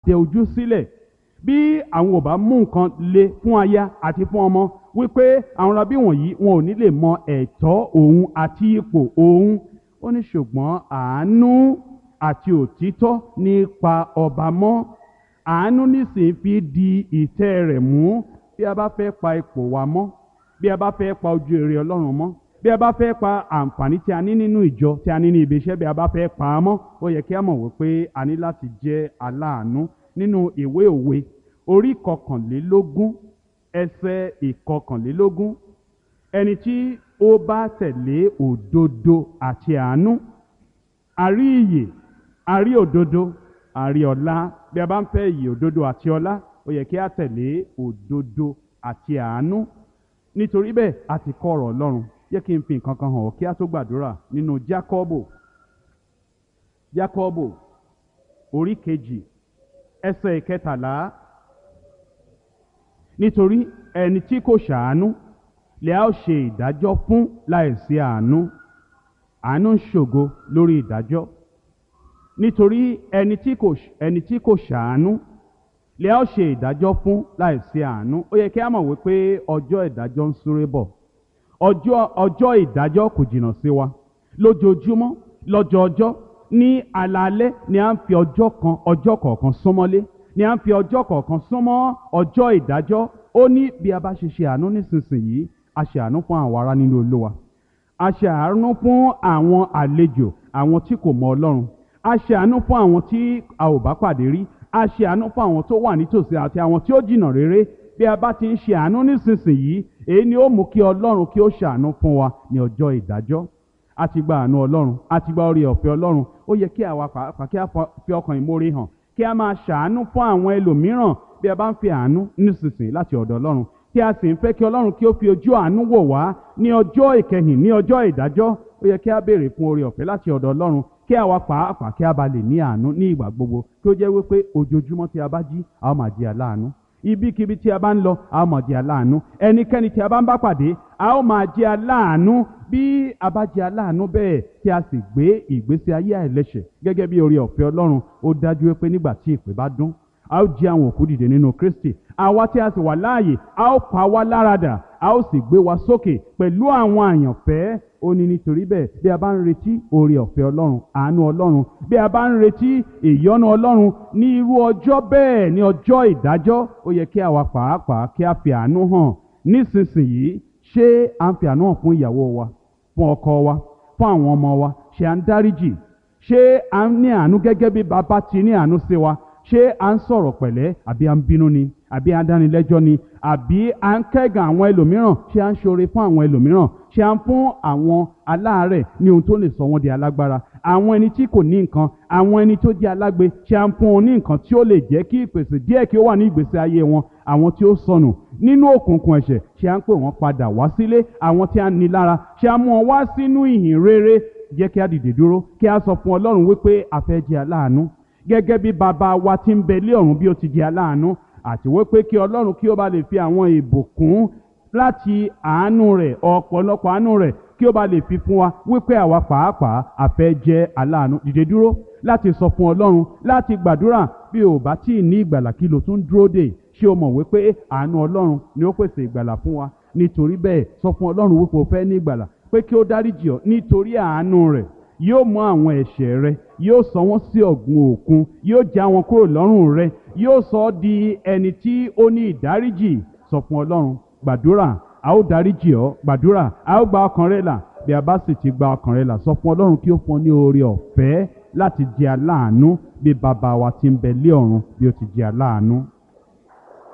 tẹ ojú sílẹ̀ bí àwọn ò bá mú nǹkan le fún aya àti fún ọmọ wípé àwọn rabí wọ̀nyí wọn ò ní lè mọ ẹ̀tọ́ òun àti ipò òun ó ní ṣùgbọ́n àánú àti òtítọ́ nípa ọba mọ́ àánú nísìnyí fi di ìtẹ́ rẹ̀ mú bí a bá fẹ́ pa ipò wa mọ́ bí a bá fẹ́ pa ojú èrè ọlọ́run mọ́ bí a bá fẹ́ pa àǹfààní tí a ní nínú ìjọ tí a ní ní ibi iṣẹ́ bí a bá fẹ́ pa á mọ́ ó yẹ kí a mọ̀ wípé a ní láti jẹ́ aláàánú nínú ìwé òwe orí kọkànlélógún ẹsẹ̀ ìkọkànlélógún ẹni tí ó bá tẹ̀lé òdodo àti àánú àrí ìyè àrí òdodo àrí ọlá bí a bá ń fẹ́ ìyè òdodo àti ọlá ó yẹ kí a tẹ̀lé òdodo àti àánú nítorí bẹ́ẹ̀ a ti kọ́ ọ̀rọ̀ ọlọ́run yẹ kí n fi nǹkan kan hàn ọ́ kí a tó gbàdúrà nínú jákọ́bò jákọ́bò orí kejì ẹsẹ̀ ìkẹtàlá nítorí ẹni tí kò ṣàánú lè a ó ṣe ìdájọ́ fún láìsí àánú àánú ń ṣògo lórí ìdájọ́ nítorí ẹni tí kò ẹni tí kò ṣàánú lè a ó ṣe ìdájọ́ fún láìsí àánú ó yẹ kí a mọ̀ wípé ọjọ́ ìdájọ́ ń súré bọ̀ ọjọ́ ọjọ́ ìdájọ́ kò jìnnà sí wa lójoojúmọ́ lọ́jọ́ọjọ́ ní alaalẹ́ ni à ń fi ọjọ́ kan ọjọ́ kọ̀ọ̀kan súnmọ́lé ni à ń fi ọjọ́ kọ̀ọ̀kan súnmọ́ ọjọ́ ìdájọ́ ó ní bí a bá ṣe ṣe àánú nísinsìnyí a ṣe àánú fún àwọn ará nínú olúwa a ṣe àánú fún àwọn àlejò àwọn tí kò mọ ọlọ́run a ṣe àánú fún àwọn tí a ò bá pàdé rí a ṣe àánú fún àwọn tó wà nítòsí àti àwọn tí ó jìnnà réré bí a bá ti ń ṣe àánú nísinsìnyí èyí ni ó mú kí ọlọ́run kí ó ṣàánú fún wa ní ọjọ́ ìdájọ́ a ti gba àánú ọlọ́run a ti gba orí ọ̀fẹ́ ọlọ́run ó yẹ kí àwa pàápàá kí a fi ọkàn ìmoore hàn kí a máa ṣàánú fún àwọn ẹlòmíràn bí a bá ń fi àánú nísinsìnyí láti ọ̀dọ̀ ọlọ́run tí a sì ń fẹ́ kí ọlọ́run kí ó fi ojú àánú wò wá ní ọjọ́ ìkẹyìn ní ọjọ́ ìdájọ́ ó yẹ kí a béèrè fún oore ọ̀fẹ́ láti ọ̀dọ̀ ọlọ́run kí àwa pàápàá kí a bá lè ní àánú ní ìgbà gbogbo kí ó jẹ́ wípé ojoojúmọ́ tí a bá jí a ó máa jẹ́ aláàánú ibikíbi tí a bá ń lọ a ó máa jẹ́ aláàánú ẹnikẹ́ni tí a bá ń bá pàdé a ó máa jẹ́ aláàánú bí a bá jẹ́ aláàánú bẹ́ẹ̀ tí a sì gbé ìgbésí ayé àìlẹ́ṣẹ̀ gẹ́gẹ́ bí oore ọ̀fẹ́ ọlọ́run ó dájú pé nígbà tí ìpè bá dún a ó jí àwọn òkú dìde nínú kristi àwa tí a sì wà láàyè a ó pa wá láradà a ó sì gbé wa sókè pẹ̀lú àwọn àyànfẹ́ ó ní nítorí bẹ́ẹ̀ bí a bá ń retí oore ọ̀fẹ́ ọlọ́run àánú ọlọ́run bí a bá ń retí ìyọ́nú ọlọ́run ní irú ọjọ́ bẹ́ẹ̀ ní ọjọ́ ìdájọ́ ó yẹ kí àwa pàápàá kí a fi àánú hàn nísinsìnyí ṣé à ń fi àánú hàn fún ìyàwó wa fún ọkọ wa fún àwọn ọmọ wa ṣé à ń dáríjì ṣé à ń ní àánú gẹ́gẹ́ bí bàbá ti ní àánú sí wa ṣé à ń sọ̀rọ̀ pẹ̀lẹ́ àbí à ń bínú ni àbí à ń dánilẹ́jọ́ ni àbí à ń kẹ́gàn àwọn ẹlòmíràn ṣé à ń ṣoore fún àwọn ẹlòmíràn ṣé à ń fún àwọn aláàárẹ̀ ní ohun tó lè sọ wọ́n di alágbára àwọn ẹni tí kò ní nǹkan àwọn ẹni tó jẹ́ alágbe ṣé à ń fún wọn ní nǹkan tí ó lè jẹ́ kí ìpèsè díẹ̀ kí ó wà ní ìgbésí ayé wọn àwọn tí ó sọnù nínú òkùnkùn ẹ̀ṣẹ̀ ṣé à ń pè wọ́n padà wá sílé àwọn tí a ní lára ṣé à ń mú wọn wá sínú ìhìn rere jẹ́ kí a dìde dúró kí a sọ fún ọlọ́run wípé a fẹ́ jẹ́ aláàánú gẹ́gẹ́ bí bàbá wa ti ń bẹ lé ọ̀run bí ó ti jẹ́ aláàánú àti wípé kí ọlọ́run kí ó bá lè fi àwọn ìbùkún láti àánú rẹ̀ ọ̀pọ̀lọpọ̀ àánú rẹ̀ kí ó bá lè fi fún wa wípé àwa pàápàá a fẹ́ jẹ́ aláàánú dìde dúró láti sọ fún ọlọ́run láti gbàdúrà bí o bá tí ì ní ìgbàlà kí lo tún dúró dè ṣé o mọ̀ wípé àánú ọlọ́run ni ó pèsè ìgbàlà fún wa nítorí bẹ́ẹ̀ sọ fún ọlọ́run wípé o fẹ́ ní ìgbàlà pé kí ó dáríjì ọ́ nítorí àánú rẹ̀ yóò mú àwọn ẹ̀ṣẹ̀ rẹ yóò sọ wọ́n sí ọ̀gbun òkun yóò já wọn kúrò lọ́rùn rẹ yóò sọ ọ́ di ẹni tí ó ní ìdáríjì sọ fún ọlọ́run gbàdúrà a ó dáríjì ọ́ gbàdúrà a ó gba ọkàn rẹ là bí a bá sì ti gba ọkàn rẹ là sọ fún ọlọ́run kí ó fún ọ ní oore ọ̀fẹ́ láti jẹ aláàánú bí bàbá wa ti ń bẹ lé ọ̀run bí ó ti jẹ aláàánú.